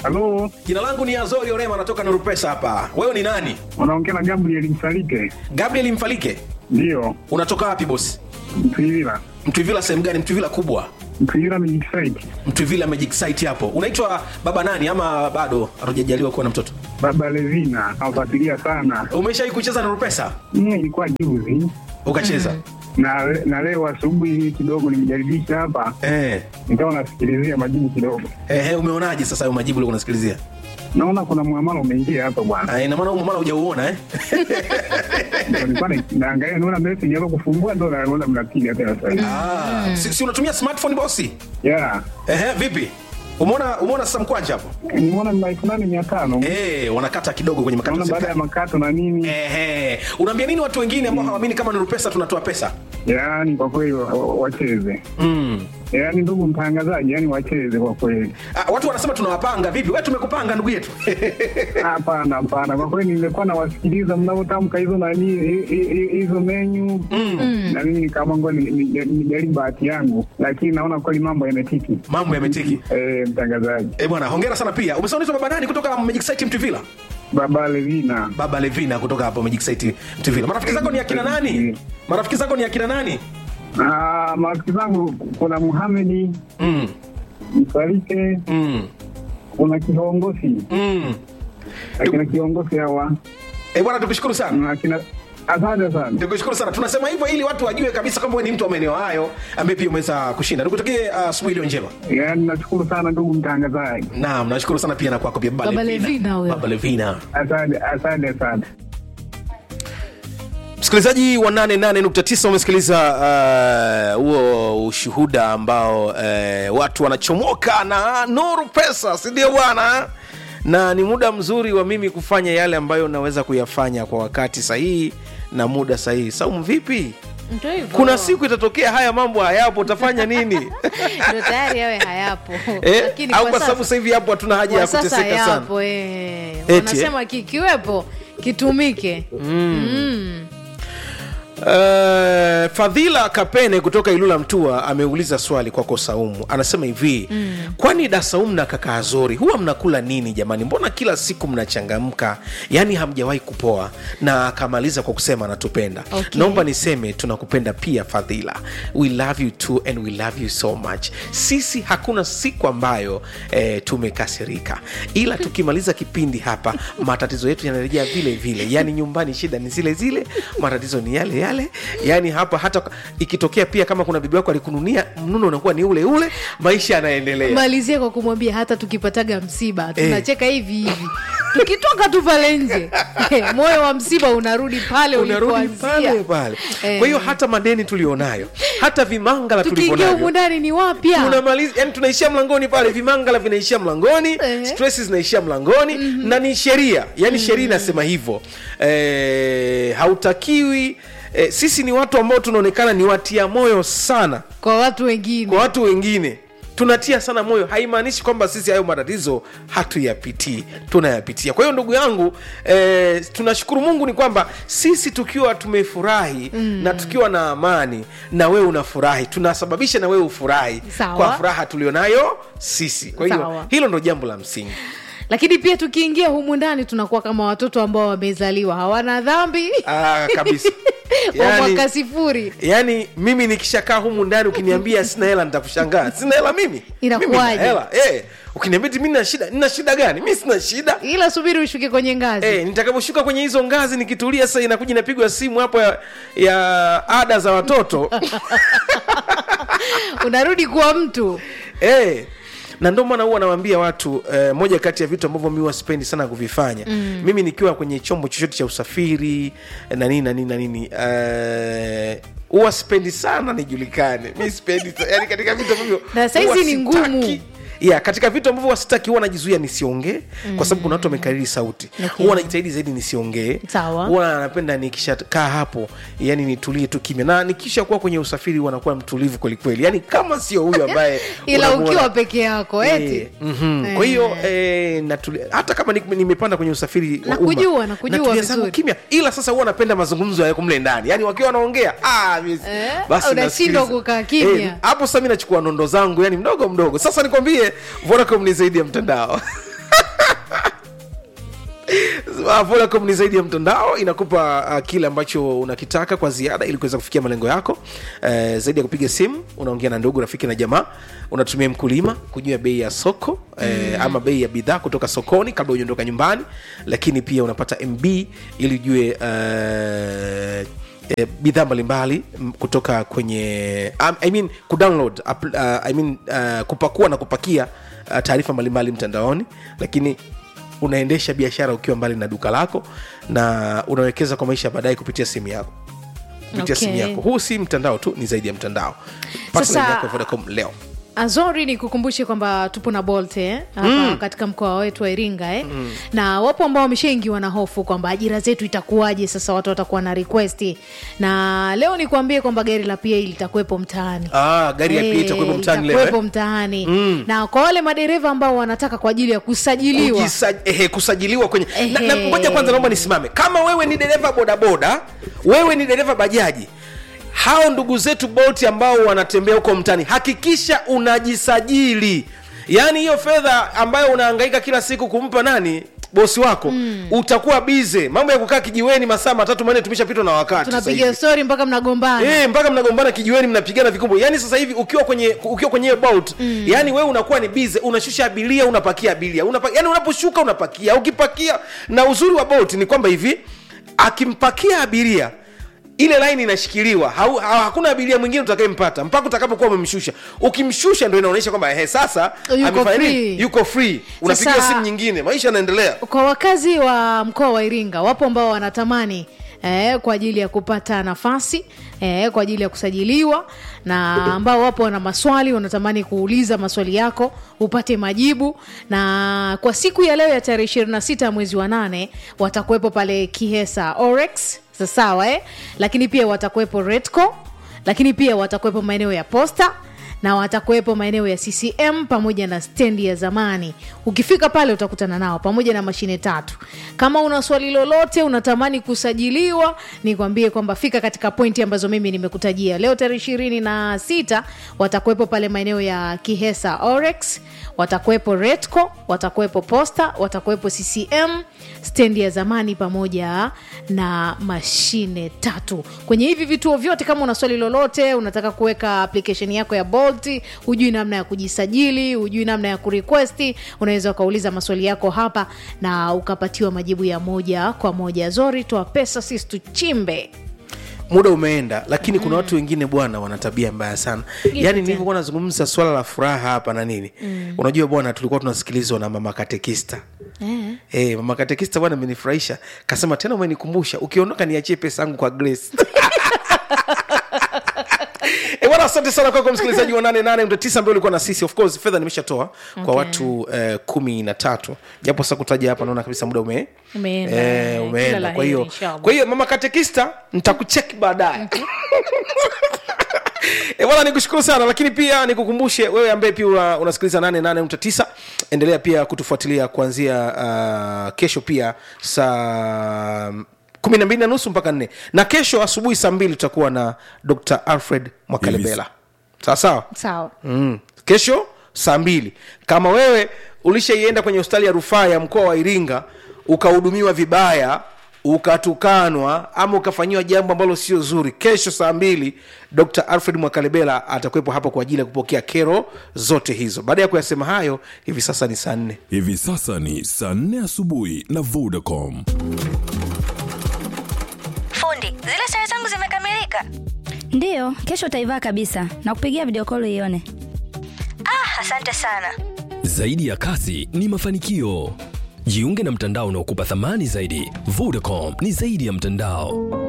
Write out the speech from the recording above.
Halo, Jina langu ni Azori Orema, natoka Nurupesa hapa. Wewe ni nani? unaongea na Gabriel Msalike? Gabriel Mfalike. Ndiyo, Unatoka wapi bosi? Mtwivila. Mtwivila sehemu gani? Mtwivila kubwa? Mtwivila Magic Site. Mtwivila Magic Site hapo. Unaitwa baba nani ama bado hatujajaliwa kuwa na mtoto? Baba Levina, nafuatilia sana. Umeshawahi kucheza Nurupesa? Mimi ilikuwa juzi Ukacheza? na, na leo asubuhi hii kidogo nimejaribisha hapa, Eh. nikawa nasikilizia majibu kidogo, Eh, umeonaje sasa hayo majibu ulikuwa unasikilizia? naona kuna muamala umeingia hapa bwana. Ah, ina maana huko maana hujauona eh? Ndio nilikuwa na- naangalia, naona message hapo kufungua, ndo naona mnapiga tena sasa hivi. Ah, si, si unatumia smartphone bosi? Yeah, Ehe, vipi? Umeona umeona sasa mkwanja hapo? nimeona ni elfu nane mia tano Eh, wanakata kidogo kwenye makato ya naona baada ya serikali. makato na nini, Ehe. Unaambia nini watu wengine ambao hawaamini kama Nurupesa tunatoa pesa? yaani kwa kweli wa- wa- wacheze, Mm. yaani ndugu mtangazaji, yaani wacheze kwa kweli. Ah, watu wanasema tunawapanga vipi? Wewe tumekupanga ndugu yetu. Hapana, hapana, kwa kweli nilikuwa nawasikiliza mnavyotamka hizo nani hi- hi- hi- hizo menyu na mimi nikaamua ngoja ni- ni- nijaribu bahati yangu, lakini naona kweli mambo yametiki. Mambo yametiki. Eh, mtangazaji Eh, bwana, hongera sana pia. Umesema unaitwa baba nani kutoka Magic Site Mtuvila? Baba Levina, Baba Levina kutoka hapo Magic Site Mtuvila. Marafiki zako ni akina nani? Marafiki zako ni akina nani? Ah, marafiki zangu kuna Muhamedi Mm. Msalike, Mm. kuna kiongozi Mm. akina kiongozi hawa Eh, bwana tukushukuru sana. na akina asante sana. Tukushukuru sana. Tunasema hivyo ili watu wajue kabisa kwamba wewe ni mtu wa maeneo hayo ambaye pia umeweza kushinda. Nikutakie uh, asubuhi iliyo njema. Yaani nashukuru sana ndugu mtangazaji, Naam, nashukuru sana pia na kwako pia Baba Baba Levina. Levina huyo. Baba Levina. asante asante sana. msikilizaji wa 88.9 umesikiliza uh, huo ushuhuda ambao uh, watu wanachomoka na nuru pesa sindio bwana na ni muda mzuri wa mimi kufanya yale ambayo naweza kuyafanya kwa wakati sahihi na muda sahihi saumu vipi Ndio hivyo. kuna siku itatokea haya mambo hayapo utafanya nini Ndio tayari yawe hayapo eh? Lakini au kwa kwa sababu sasa- sasa hivi hapo hatuna haja ya kwa sasa kuteseka sana yapo eh. Eti, wanasema kikiwepo kitumike Mm. Uh, Fadhila Kapene kutoka Ilula Mtua ameuliza swali kwako Saumu, anasema hivi mm. kwani da Saumu na kaka Azori huwa mnakula nini jamani? Mbona kila siku mnachangamka, yaani hamjawahi kupoa? Na akamaliza kwa kusema anatupenda. Okay. Naomba niseme tunakupenda pia Fadhila, we love you too and we love you so much. Sisi hakuna siku ambayo eh, tumekasirika, ila tukimaliza kipindi hapa matatizo yetu yanarejea vile vile, yaani nyumbani shida ni zile zile, matatizo ni yale yale, yaani hapa hata ikitokea pia kama kuna bibi wako alikununia, mnuno unakuwa ni ule ule, maisha yanaendelea. malizie kwa kumwambia hata tukipataga msiba tunacheka hivi hivi tukitoka tu pale nje moyo wa msiba unarudi pale unarudi ulipoanzia. pale pale. Eh. Kwa hiyo hata madeni tulionayo, hata vimangala tukiingia tulivyonavyo humu ndani ni wapya tunamaliza yani tunaishia mlangoni pale vimangala vinaishia mlangoni Ehe. stress zinaishia mlangoni na ni sheria yani sheria inasema hivyo e, hautakiwi e, sisi ni watu ambao tunaonekana ni watia moyo sana kwa watu wengine kwa watu wengine tunatia sana moyo haimaanishi kwamba sisi hayo matatizo hatuyapitii tunayapitia kwa hiyo ndugu yangu eh, tunashukuru mungu ni kwamba sisi tukiwa tumefurahi mm. na tukiwa na amani na wewe unafurahi tunasababisha na wewe ufurahi Sawa. kwa furaha tulionayo sisi kwa hiyo Sawa. hilo ndo jambo la msingi lakini pia tukiingia humu ndani tunakuwa kama watoto ambao wamezaliwa hawana dhambi ah, kabisa wa yani, mwaka sifuri yani mimi nikishakaa humu ndani ukiniambia sina hela nitakushangaa sina hela mimi Inakuwaje? Mimi nina hela eh, ukiniambia ti mi nina shida nina shida gani mi sina shida ila subiri ushuke kwenye ngazi Eh, nitakaposhuka kwenye hizo ngazi nikitulia sasa inakuja inapigwa simu hapo ya, ya ada za watoto unarudi kuwa mtu eh, na ndio maana huwa nawambia watu eh, moja kati ya vitu ambavyo mi waspendi sana kuvifanya mm. mimi nikiwa kwenye chombo chochote cha usafiri eh, na nini na nini na nini eh, huwa spendi sana nijulikane mi spendi sa- yani katika vitu ambavyo Na saizi huwa ni ngumu. sitaki- ya katika vitu ambavyo wasitaki huwa najizuia nisiongee mm. kwa sababu kuna watu wamekariri sauti Okay. huwa najitahidi zaidi nisiongee Sawa. huwa napenda nikishakaa hapo yani nitulie tu kimya na nikisha kuwa kwenye usafiri huwa nakuwa mtulivu kwelikweli yani kama sio huyu ambaye ila unamuona- ukiwa peke yako eti Eh, mhm. kwa hiyo eh, natuli- hata kama ni- nimepanda kwenye usafiri wa Nakujua, umma, nakujua natulia zangu vizuri. kimya ila sasa huwa napenda mazungumzo yako mle ndani yani wakiwa wanaongea ah, mi- Eh, basi unashindwa nasikiliza. kukaa kimya. Eh, hapo sasa mi nachukua nondo zangu yani mdogo mdogo sasa nikwambie vodacom ni zaidi ya mtandao Uh, Vodacom ni zaidi ya mtandao, inakupa uh, kile ambacho unakitaka kwa ziada ili kuweza kufikia malengo yako. Uh, zaidi ya kupiga simu, unaongea na ndugu, rafiki na jamaa, unatumia mkulima kujua bei ya soko uh, ama bei ya bidhaa kutoka sokoni kabla hujaondoka nyumbani, lakini pia unapata MB ili ujue uh, eh, bidhaa mbalimbali m- kutoka kwenye um, I mean, kudownload app- uh, I mean, uh, kupakua na kupakia uh, taarifa mbalimbali mtandaoni lakini unaendesha biashara ukiwa mbali na duka lako na unawekeza kwa maisha ya baadaye kupitia simu yako kupitia Okay. simu yako huu si mtandao tu ni zaidi ya mtandao Pata Sasa- line yako ya Vodacom leo azori ni kukumbushe kwamba tupo na bolt eh, hapa mm. katika mkoa wetu wa iringa eh. mm. na wapo ambao wameshaingiwa na hofu kwamba ajira zetu itakuwaje sasa watu watakuwa na request na leo nikuambie kwamba gari la pa litakuwepo mtaani ah, gari ya Eh, pia itakuwepo mtaani leo litakuwepo eh? mtaani na kwa wale madereva ambao wanataka kwa ajili ya kusajiliwa Kujisa, ehe, kusajiliwa kwenye na, na Ehe. ngoja kwanza naomba nisimame kama wewe ni dereva bodaboda wewe ni dereva bajaji hao ndugu zetu bolt ambao wanatembea huko mtani hakikisha unajisajili yaani hiyo fedha ambayo unahangaika kila siku kumpa nani bosi wako mm. utakuwa bize mambo ya kukaa kijiweni masaa matatu manne tumeshapitwa na wakati sasa hivi. tunapiga stori mpaka mnagombana Eh, mpaka mnagombana kijiweni mnapigana vikumbo yaani sasa hivi ukiwa kwenye ukiwa kwenye hiyo bolt mm. yaani wewe unakuwa ni bize unashusha abiria unapakia abiria Unapa, yaani unaposhuka unapakia ukipakia na uzuri wa bolt ni kwamba hivi akimpakia abiria ile laini inashikiliwa hau, ha, hakuna abiria mwingine utakayempata mpaka utakapokuwa umemshusha ukimshusha ndo inaonyesha kwamba ehe sasa Yuko amefanya nini? free. yuko free unapiga Sasa- simu nyingine maisha yanaendelea kwa wakazi wa mkoa wa iringa wapo ambao wanatamani Eh, kwa ajili ya kupata nafasi eh, kwa ajili ya kusajiliwa na ambao wapo wana maswali wanatamani kuuliza maswali yako upate majibu na kwa siku ya leo ya tarehe 26 ya mwezi wa nane watakuwepo pale kihesa orex sasawa eh? lakini pia watakuwepo redco lakini pia watakuwepo maeneo ya posta na watakuwepo maeneo ya ccm pamoja na stendi ya zamani ukifika pale utakutana nao pamoja na mashine tatu kama una swali lolote unatamani kusajiliwa nikwambie kwamba fika katika pointi ambazo mimi nimekutajia leo tarehe ishirini na sita watakuwepo pale maeneo ya kihesa orex watakuwepo retco watakuwepo posta watakuwepo ccm stendi ya zamani pamoja na mashine tatu kwenye hivi vituo vyote kama una swali lolote unataka kuweka application yako ya bolt hujui namna ya kujisajili hujui namna ya kurequesti unaweza ukauliza maswali yako hapa na ukapatiwa majibu ya moja kwa moja zori toa pesa sisi tuchimbe muda umeenda lakini kuna watu wengine bwana wana tabia mbaya sana yaani tena. nilivyokuwa nazungumza swala la furaha hapa na nini mm. unajua bwana tulikuwa tunasikilizwa na mama katekista eh. hey, mama katekista bwana amenifurahisha kasema tena umenikumbusha ukiondoka niachie pesa yangu kwa grace E bwana asante sana kwako msikilizaji wa nane nane ndio tisa ambayo ulikuwa na sisi of course fedha nimeshatoa kwa Okay. watu eh, kumi na tatu japo sasa kutaja hapa naona kabisa muda ume Umeenda. eh, Kila umeenda la kwa heri, hiyo inshallah. kwa hiyo mama katekista nitakucheki baadaye E bwana nikushukuru sana lakini pia nikukumbushe wewe ambaye pia una- unasikiliza 88.9 endelea pia kutufuatilia kuanzia uh, kesho pia saa kumi na mbili na nusu mpaka nne na kesho asubuhi saa mbili tutakuwa na dr alfred mwakalebela sawa sawa sawa mm. kesho saa mbili kama wewe ulishaienda kwenye hospitali ya rufaa ya mkoa wa iringa ukahudumiwa vibaya ukatukanwa ama ukafanyiwa jambo ambalo sio zuri kesho saa mbili dr alfred mwakalebela atakuwepo hapo kwa ajili ya kupokea kero zote hizo baada ya kuyasema hayo hivi sasa ni saa nne hivi sasa ni saa 4 asubuhi na vodacom Fundi, zile sare zangu zimekamilika. ndiyo kesho utaivaa kabisa na kupigia video call ione Ah, asante sana. zaidi ya kasi ni mafanikio jiunge na mtandao unaokupa thamani zaidi vodacom ni zaidi ya mtandao